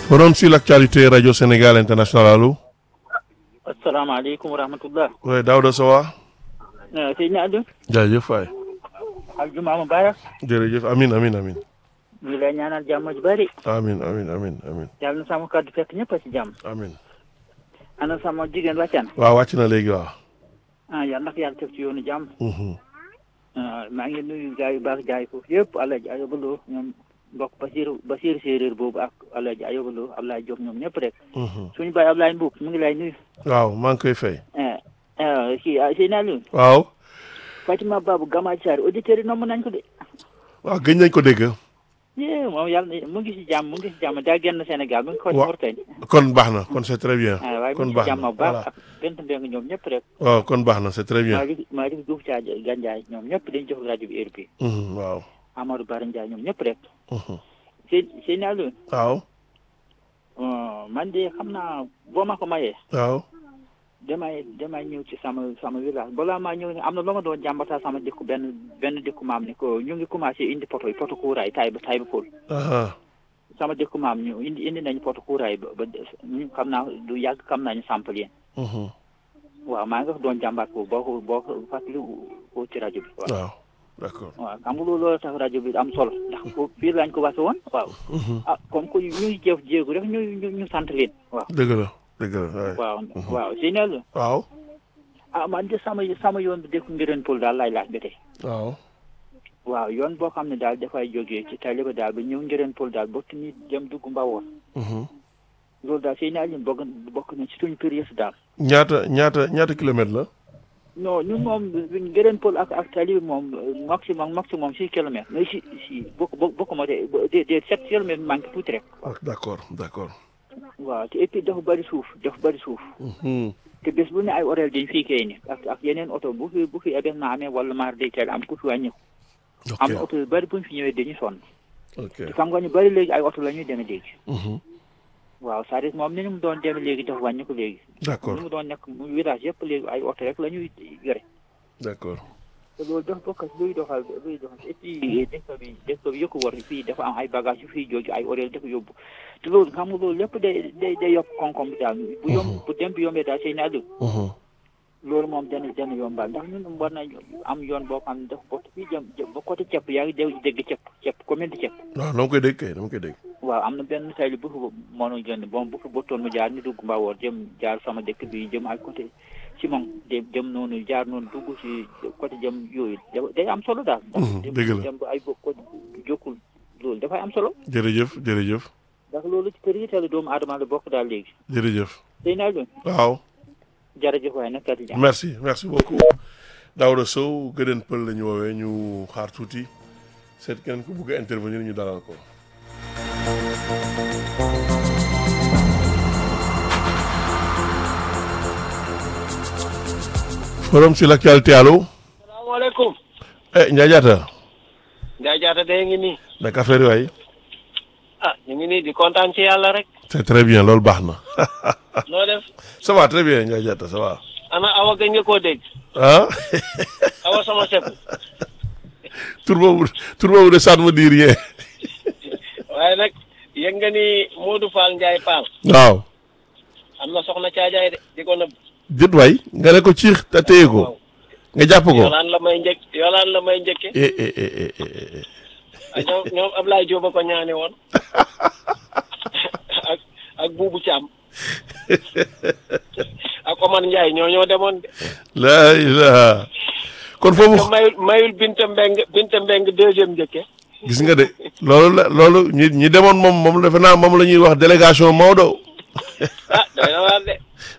Forum sur l'actualité Radio Sénégal International allo. asalaamaaleykum wa rahmatullah. oui Daouda Sowa. Seydina Aliou. jaajëf waay. aljuma mubarak. jërëjëf amin amin amin ñu ngi lay ñaanal jàmm ju bari. amin amin amin amin yàlla na sama kàddu fekk ñëpp a ci jàmm. amin ana sama jigéen wàccaan. waaw wàcc na léegi waaw. ah yàlla na ko yàlla teg ci yoonu jàmm. Mhm. ah maa ngi nuyu gars yu baax jaay foofu yëpp Alaaji Ayoba Lo ñoom mbokk Basiru Basiru séeréer boobu ak Alaaji Ayoba Lo Ablaye Diop ñoom ñëpp rek. Mhm. suñu baay Ablaye Mbuub mu ngi lay nuyu. waaw maa ngi koy fay. ah ah kii ah Seydina Aliou. waaw. Fatima Babou Gamaaj Sarr auditeurs yi nomm nañ ko de. waaw gëj nañ ko dégg. yee moom yàlla na mu ngi si jàmm mu ngi si jàmm daa génn Sénégal mu ngi xool Wa- Mauritanie. kon baax na kon c'est très bien. ah waaye mu kon ngi si baax jàmm na bu baax voilà. ak bent mbéy ñoom ñëpp rek. waaw kon baax na c'est très bien. Malick Malick Diouf Dia Gandiaye ñoom ñëpp dañu jox rajo bi heure bi Mhm, waaw. Amadou Bara Ndiaye ñoom ñëpp rek. Mhm. sëñ sëñ Aliou waaw. man de xam naa boo ma ko mayee waaw. damay damay ñëw ci sama sama village balaa maa ñëw ne am na lu ma doon jàmbataa sama dëkku benn benn dëkku maam ni ko ñu ngi commencé indi poto yi poto kuuraay tay ba tay ba fóol aha sama dëkku maam ñu indi indi nañu poto kuuraay ba ba ñu xam naa du yàgg xam nañu sampal yéen Mhm. waaw maa ngi ko doon jàmbaat ko boo ko boo ko fàttali ko ci rajo bi waaw waaw d'accord. waaw xam nga loolu loolu tax rajo bi am solo ndax foofu fii lañ ko wase woon waaw Mhm. ah comme que ñu ngi jëf jéegu rek ñu ñu ñu sant leen waaw dëgg la dëgg la waay. waaw waaw si ne la waaw. ah man de sama sama yoon bi dëkku ngireen pol daal laay laaj ba tey waaw. waaw yoon boo xam ne daal dafay jógee ci tali ba daal ba ñëw ngireen pol daal bokk ni jëm dugg mbawoor Mhm. loolu daal sëy naa leen bokk bokk na ci suñu période daal ñaata ñaata ñaata kilomètres la. non ñun moom ngireen pol ak ak tali bi moom maximum maximum six kilomètres mais si si bokk bokk bokk ma de de de sept kilomètres manqué tuuti rek ah d'accord d'accord. waaw te et puis dafa bëri suuf dafa bëri suuf Mhm. te bés bu ne ay horaire dañ fii kay ni ak ak yeneen oto bu fi bu fi événement amee wala maar day teel am ku fi wàññi am na ok oto yu bëri bu ñu fi ñëwee dañuy sonn ok. te xam nga ñu bëri léegi ay oto la ñuy demee léegi Mhm. waaw c'est-à-dire moom ni mu doon demee léegi dafa wàññi ko léegi d'accord ni mu doon nekk mu village yëpp léegi ay oto rek la ñuy yore d'accord. te loolu dafa bokk ci luy doxal luy doxal et puis dëkk bi dëkk bi yëkku war fii dafa am ay bagage yu fii jóge ay horaire dafa yóbbu te loolu xam nga loolu lépp day day day yokk koom-koom bi daal bu yomb bu dem bi yombee daal sëy naa Mhm. loolu moom dana dana yombal ndax ñun war na am yoon boo xam ne dafa bokk fii jëm jëm ba côté ceeb yaa ngi dégg dégg ceeb ceeb commune de ceeb waaw dama koy dégg kay dama koy dégg. waaw am na benn tayli bu fi mënoon jënd bon bu fi bottoon mu jaar ni dugg Mbawoor jëm jaar sama dëkk bi jëm ay côté Simon de jëm noonu jaar noonu dugg si côté jëm yooyu da- day am solo daal ndax Mhm, dem- dëgg la. dem ba ay bokk jokkul loolu dafay am solo jërëjëf jërëjëf ndax loolu ci priorité la doomu aadama la bokk daal léegi jërëjëf. day naa loon waaw. jërëjëf waaye nag kat jàmm merci merci beaucoup Daouda Sow gëdën pël la ñu woowee ñu xaar tuuti seet keneen ku bugg a intervenir ñu dalal ko. forum sur l'actualité allo. salaamaaleykum. eh Ndiaye Diatta. Ndiaye Diatta de ngi nii. naka affaire yi waay. ah ñu ngi nii di kontaan ci yàlla rek. c'est très bien loolu baax na. noo def. ça va très bien Ndiaye Diatta ça va. ana awa gëj nga koo dégg. ah. awa sama sepp. tur boobu tur boobu de ça ne me dit rien. waaye nag yëg nga ni Modou Fall Ndiaye Fall. waaw. am na soxna caajaay de di ko nëbb. jët waay nga ne ko ciix te téye ko nga jàpp ko. yolaan la may njëkk yolaan la may njëkke eh eh eh eh eh eh. ah ñoom ñoom Ablaye Diop a ko ñaane woon. ak ak Boubou Thiam. ak Omar Ndiaye ñoo ñoo demoon de. laa ilaha kon te foofu mayul mayul Binta Mbeng Binta Mbeng deuxième njëkke. gis nga de loolu la loolu ñi ñi demoon moom moom defe naa moom la ñuy wax délégation Maodo ah doy na waar de.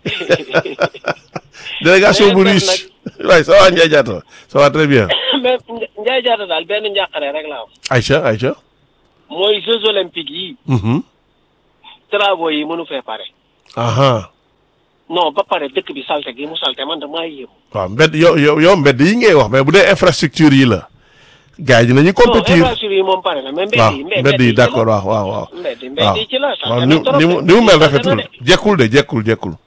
délégation bu Mais riche nag- waay ça va Ndiaye Diatta ça va très bien mais Ndiaye Diatta daal benn njàqare rek la am. Aïcha Aïcha mooy Jeux olympiques yi mhm travaux yi mënu fee pare. aha non ba pare dëkk bi salte gi mu salte man damaa yéemu. waaw mbedd yow yow yow mbedd yi ngay wax mais bu dee infrastructure yi la gars yi dinañu non compétir infrastructure yi moom pare na mais mbedd waaw yi mbedd yi d'accord waaw waaw waaw mbedd waaw mbedd yi ci la waaw salte ni na trop ni mu de. ni mu mel Salte na rafetul de. jekkul de jekkul jekkul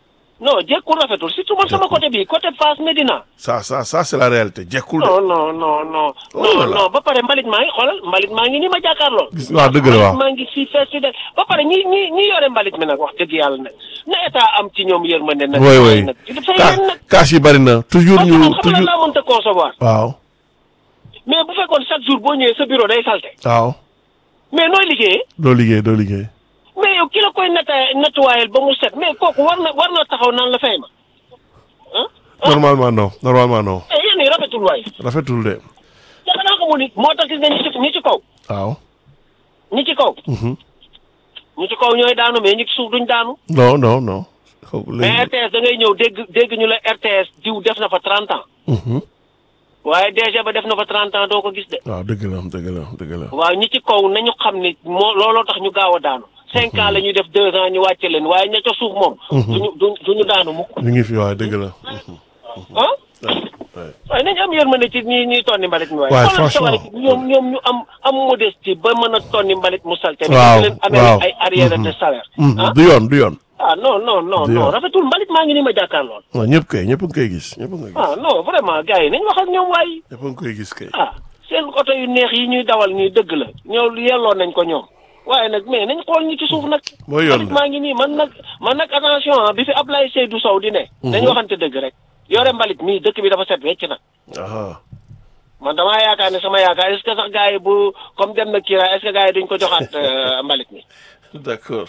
non jekkul rafetul surtout man sama côté bi côté Fass Médina ça ça ça c'est la réalité jekkul de non non non non Oh non là là. non ba pare mbalit maa ngi xoolal mbalit maa ngi ni ma jàkkaarloo gis waaw dëgg la waaw maa ngi fii fees si de ba pare ñi ñi ñi yore mbalit mi nag wax dëgg yàlla nag na état am ci ñoom yërmande nag oui oui nag dafay Ka- leen nag kaas yi bari na toujours parce que ñu man xam nga toujours laa mënta concevoir waaw mais bu fekkoon chaque jour boo ñëwee sa bureau day salte waaw mais nooy liggéeyee doo liggéey doo liggéey mais yow ki la koy netta nettoyel ba mu set mais kooku war na war na taxaw naan la fay ma ah ah normalement non normalement non eh yéen ñi rafetul waay rafetul de dafa naa ko mu ni moo tax gis nga ñi ci ñi ci kaw waaw ñi ci kaw mhm. ñi ci kaw ñooy daanu mais ñi ci suuf duñ daanu non non non xaw mais léegi RTS da ngay ñëw dégg dégg ñu la RTS diw def na fa 30 ans mhm. waaye DG ba def na fa 30 ans doo ko gis de waaw dëgg la dëgg la dëgg la waaw ñi ci kaw nañu xam ni moo looloo tax ñu gaaw a daanu cinq ans la ñuy def deux ans ñu wàcce leen waaye ña ca suuf moom duñu du duñu daanu mukk ñu ngi fi waaye dëgg la mhm. ah Ouais. waaye nañu am yërmande ci ñi ñuy tonni mbalit mi waaye Ouais, xoolal sa waay franchement. ñoom ñoom ñu am am modestie ba mën a tonni mbalit mu salte ni Waaw, ñu leen amee waaw. ay arrière Mhm. de salaire Mhm. ah du yoon du yoon ah non non non Du non yoon. rafetul mbalit maa ngi ni ma jàkkaarlool non ñëpp kay ñëpp a ngi koy gis ñëpp a ngi koy gis ah non vraiment gars yi nañ wax ak ñoom waay ñëpp a ngi koy gis kay ah seen oto yu neex yi ñuy dawal nii dëgg la ñoo yelloo nañ ko ñoom waaye nag mais nañ xool ñi ci suuf nag mooy yoon mbalit maa ngi nii man nag man nag attention ah bi fi Ablaye Seydou Sow di ne dañu waxante dëgg rek yore mbalit mii dëkk bi dafa set wecc nag aha man damaa yaakaar ne sama yaakaar est-ce que sax gars yi bu comme dem na Kira est-ce que gars yi duñ ko joxaat euh, mbalit mi d'accord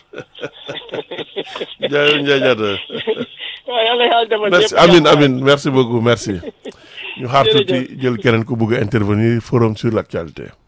jaay Ndiaye Diatta waaw yàlla yàlla defal merci ñëpp amin jàmm. amin merci beaucoup merci ñu xaar Jërëjëf. tuuti jël keneen ku bëgg a intervenir forum sur l'actualité